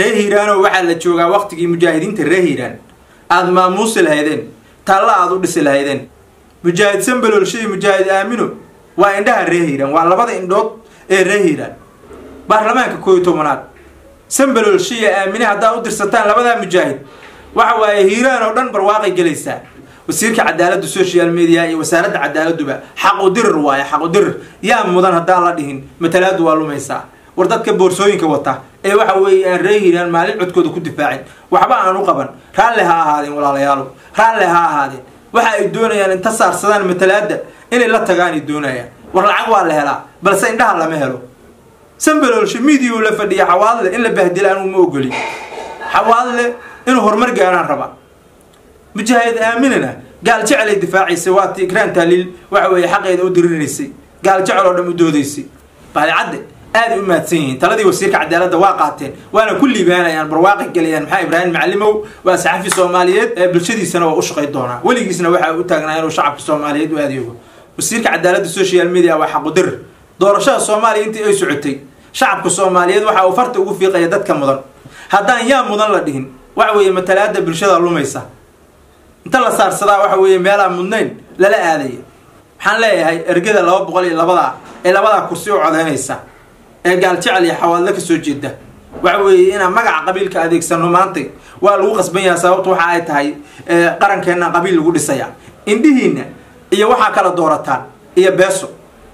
reer hiiraanoo waxaa la joogaa waktigii mujaahidiinta reer hiiraan aada maamuusi lahaydeen taalla aada u dhisi lahaydeen mujaahid sambaloolsho iyo mujaahid aamino waa indhaha reer hiiraan waa labada indhood ee reer hiiraan baarlamaanka koo iyo tobanaad sambaloolsho iyo aamine haddaad u dirsataan labadaa mujaahid waxa waaye hiiraan oo dhan barwaaqay gelaysaa wasiirka cadaaladda social media iyo wasaaradda cadaaladduba xaqudirir waaye xaqudirir yaa mudan haddaan la dhihin matalaadu waa lumaysaa war dadka boorsooyinka wata ee waxa weeye aan ree hiiraan maalin codkooda ku difaacin waxba aan u qaban raalle ha ahaadeen walaalayaalo raalle ha ahaadeen waxa ay doonayaan inta saarsadaan matalaadda inay la tagaan ay doonayaan war lacag waa la helaa balse indhaha lama helo sambaloolsho midiyu la fadhiya xawaadle in la bahdila anuu ma ogolin xawaadle inuu horumar gaaraan raba mujaahid aaminana gaal jecelay difaacaysay waa ti ikraan taaliil waxa weeye xaqeeda u dirinaysay gaal jecel oo dhan u doodaysay baadicadde aada u mahadsan yihiin taladii wasiirka cadaaladda waa qaateen waana ku liibaanayaan barwaaqi galayaan maxaa ibraahim macalimow waa saxafi soomaaliyeed ee bulshadiisana waa u shaqay doonaa weligiisna waxa u taagnaa inuu shacabka soomaaliyeed u adeego wasiirka cadaaladda social media waa xaqudir doorashada soomaaliya intii ay socotay shacabka soomaaliyeed waxa uu farta ugu fiiqaya dadka mudan haddaan yaa mudan la dhihin waxa weeye matalaada bulshada lumaysa inta la saarsadaa waxa weeye meelaan mudnayn lala aadaya waxaan leeyahay ergada laba boqol iyo labadaa ee labadaa kursi u codaynaysa ee gaal jecel iyo xawaadle kasoo jeeda waxa weeye inaan magaca qabiilka adeegsano maantay waa lagu qasban yahay sababta waxa ay tahay qarankeenna qabiil lagu dhisaya indhihiina iyo waxaa kala doorataan iyo beeso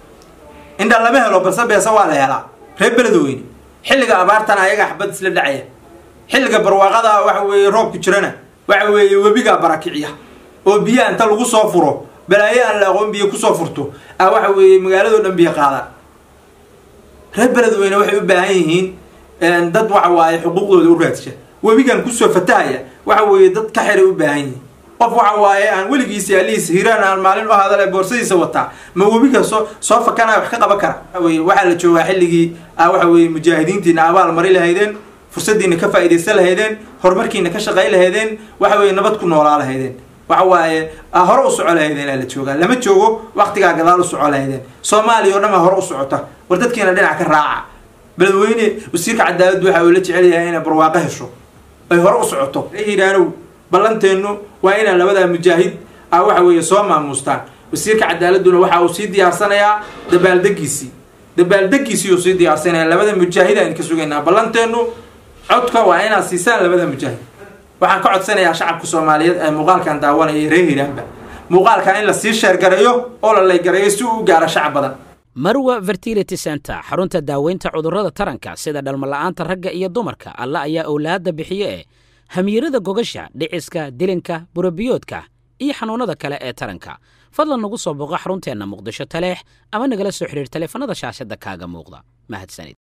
indha lama helo balse beeso waa la helaa reer beledweyne xilliga abaartana ayagaa xabad isla dhacaya xilliga barwaaqada waxa weeye roobku jirana waxa weeye webigaa barakiciya oo biyaha inta lagu soo furo balaayo aan la aqoon biyo kusoo furto ah waxa weeye magaaladoo dhan biyo qaadaan reer beledweyne waxay u baahan yihiin dad waxa waaye xuquuqdooda u raadsha webigan kusoo fatahaya waxa weeye dad ka xiray u baahan yihiin qof waxa waaye aan weligiisa alihiisa hiiraan aan maalin u hadale boorsadiisa wataa ma webiga soo soo fakanaya wax ka qaban kara waaweye waxaa la joogaa xilligii ah waxa weeye mujaahidiintiina abaal mari lahaydeen fursadiina ka faa'iidaysan lahaydeen horumarkiina ka shaqay lahaydeen waxa weeye nabad ku noolaa lahaydeen waxa waaye hore u soco lahaydeen aa la joogaa lama joogo waktigaa gadaal u soco lahaydeen soomaaliya oo dhan baa hore u socota war dadkiina dhinac ka raaca beledweyne wasiirka cadaaladdu waxa uu la jecel yahay inay barwaaqo hesho ay hore u socoto hiiraanow ballanteennu waa inaan labadaa mujaahid ah waxa weeye soo maamuustaan wasiirka cadaaladduna waxa uu sii diyaarsanayaa dabaaldegiisii dabaaldegiisii uu sii diyaarsanaya labada mujaahid aan ka sugaynaa ballanteennu codka waa inaad siisaan labada mujaahid waxaan ka codsanayaa shacabka soomaaliyeed ee muuqaalkan daawanaya reer hiiraanba muuqaalkan in la sii sheergareeyo oo la laygareeyo si uu u gaaro shacab badan marwa fertility center xarunta daaweynta cudurrada taranka sida dhalmala'aanta ragga iyo dumarka alla ayaa owlaadda bixiye ee hamiirada gogasha dhiciska dilinka burabiyoodka iyo xanuunnada kale ee taranka fadlan nagu soo booqo xarunteenna muqdisho taleex ama nagala soo xidhiir taleefanada shaashadda kaaga muuqda mahadsanid